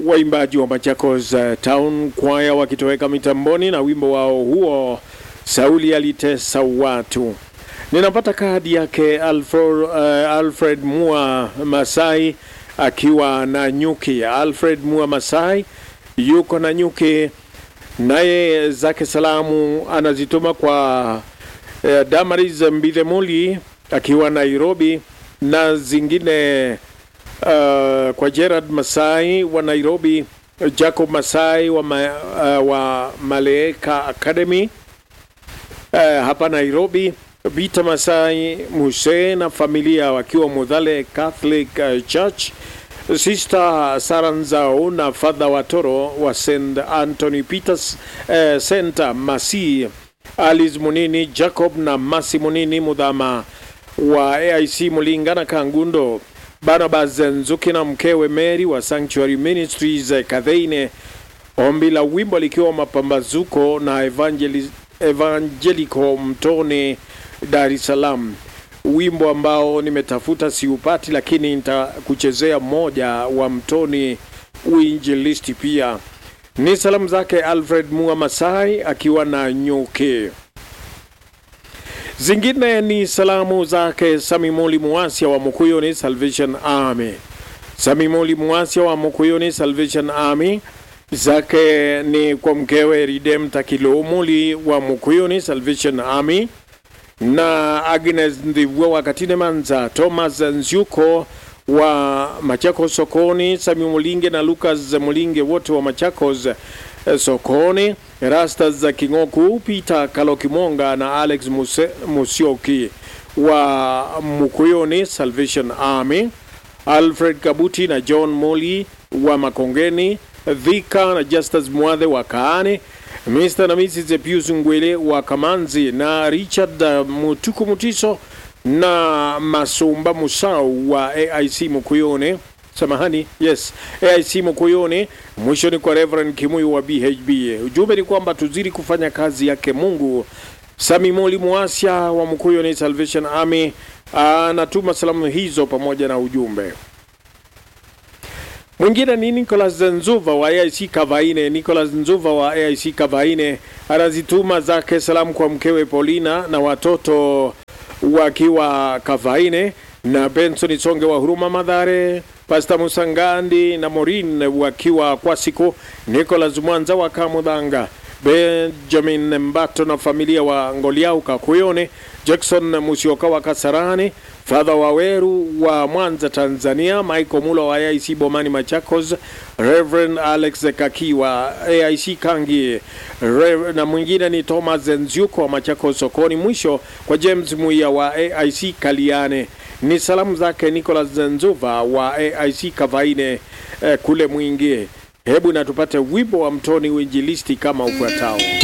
waimbaji wa Machakos uh, Town Choir wakitoweka mitamboni na wimbo wao huo Sauli alitesa watu. Ninapata kadi yake Alfred, uh, Alfred Mua Masai akiwa na nyuki. Alfred Mua Masai yuko na nyuki, naye zake salamu anazituma kwa uh, Damaris Mbidhemuli akiwa Nairobi na zingine uh, kwa Gerard Masai wa Nairobi, Jacob Masai wa, ma, uh, wa Malaika Academy uh, hapa Nairobi, Vita Masai Muse na familia wakiwa Mudhale Catholic uh, Church, Sister Saranzao na Father Watoro wa St Anthony Peters uh, Center Masi, Alice Munini, Jacob na Masi Munini Mudhama wa AIC Mulinga na Kangundo, Barnabas Nzuki na mkewe Mary wa Sanctuary Ministries Kadheine, ombi la wimbo likiwa mapambazuko na evangeli, Evangelico Mtoni Dar es Salaam, wimbo ambao nimetafuta siupati, lakini nitakuchezea mmoja wa Mtoni uinjilisti. Pia ni salamu zake Alfred Mua Masai akiwa na nyuki zingine ni salamu zake Samimoli Muasia wa Mukuyuni Salvation Army. Samimoli Muasia wa Mukuyuni Salvation Army zake ni kwa mkewe Redempta Kilomuli wa Mukuyuni Salvation Army na Agnes Ndivwa wa Katine Manza, Thomas Nzyuko wa Machakos sokoni, Sami Mulinge na Lucas Mulinge wote wa Machakos eh, sokoni, Rastas za Kingoku, Peter Kalokimonga na Alex Muse, Musioki wa Mukuyoni Salvation Army, Alfred Kabuti na John Moli wa Makongeni, Dhika na Justus Mwadhe wa Kaane, Mr. na Mrs. Pius Ngwele wa Kamanzi na Richard uh, Mutuku Mutiso na Masumba Musau wa AIC Mukuyone. Samahani, yes, AIC Mukuyone. Mwisho ni kwa Reverend Kimuyu wa BHB. Ujumbe ni kwamba tuzidi kufanya kazi yake Mungu. Sami Moli Muasia wa Mukuyone Salvation Army anatuma salamu hizo pamoja na ujumbe. Mwingine ni Nicholas Nzuva wa AIC Kavaine. Nicholas Nzuva wa AIC Kavaine anazituma zake salamu kwa mkewe Paulina na watoto wakiwa Kavaine na Benson Songe wa Huruma Madhare, Pastor Musangandi na Morin wakiwa Kwasiko, Nicholas Mwanza wa Kamudhanga, Benjamin Mbato na familia wa Ngoliau Kakuyone, Jackson Musioka wa Kasarani, Father Waweru wa Mwanza Tanzania, Michael Mulo wa AIC Bomani Machakos, Reverend Alex Kaki wa AIC Kangi, Rev na mwingine ni Thomas Nzyuko wa Machakos sokoni. Mwisho kwa James Muia wa AIC Kaliane. Ni salamu zake Nicholas Nzuva wa AIC Kavaine eh, kule Mwingi. Hebu na tupate wimbo wa Mtoni Uinjilisti kama ufuatao.